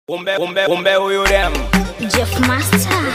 Kumbe kumbe kumbe huyu dem. Jeff Master.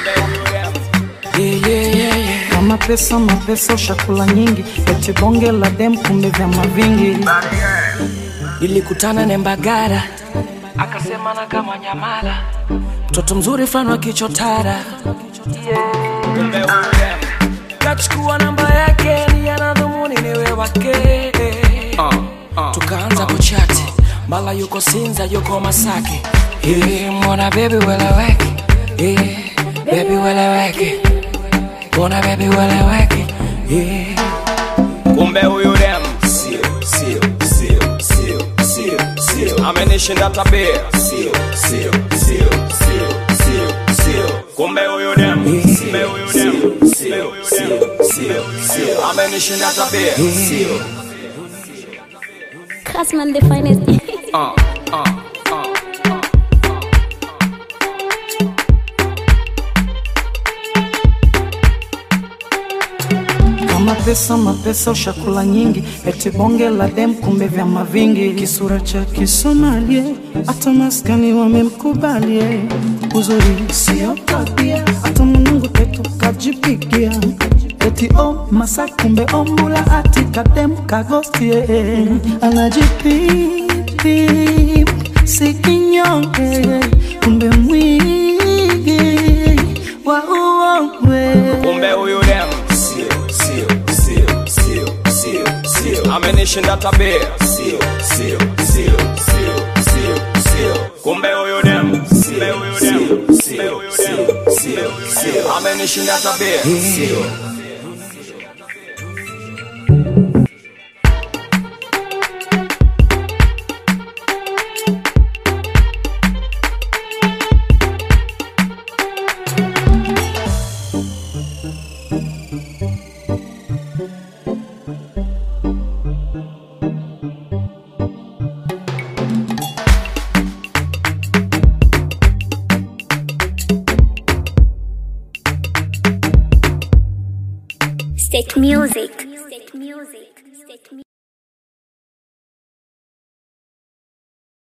Yeah, yeah, yeah, yeah. kama pesa mapesa ushakula nyingi eti bonge la dem kumbe vyama vingi Nilikutana na Mbagara akasema na kama Nyamala, mtoto mzuri fulani wa kichotara, Kumbe huyu dem. kachukua namba yake, ni anadhumuni niwe wake Uh, uh. tukaanza kuchati, mala yuko Sinza, yuko Masaki. Hey, mbona baby weleweke, hey, baby weleweke, mbona baby weleweke, hey. Kumbe huyu dem. Sio, sio, sio, sio, sio, sio, Amenishinda tabia. sio, sio, sio, sio, sio, sio, Kumbe huyu dem. Kumbe huyu dem. Kumbe sio, huyu sio, dem. sio, sio, Amenishinda tabia. sio. Casman the finest. Uh, uh, uh. kama pesa mapesa ushakula nyingi eti bonge la dem kumbe vyama vingi kisura cha kisomalie hata maskani wamemkubalie uzuri sio tabia hata mwanangu tetu kajipigia eti o masa kumbe ombula ati kadem kagostie anajipipi sikinyonge kumbe mwigi wa uongwe Kumbe huyu dem. Sio, sio, sio, sio, sio, sio, Amenishinda tabia. sio, sio, sio, sio, sio, sio. Kumbe huyu dem. Kumbe huyu dem. Kumbe huyu dem. Sio, sio, Amenishinda tabia. sio. State music. State music. State music.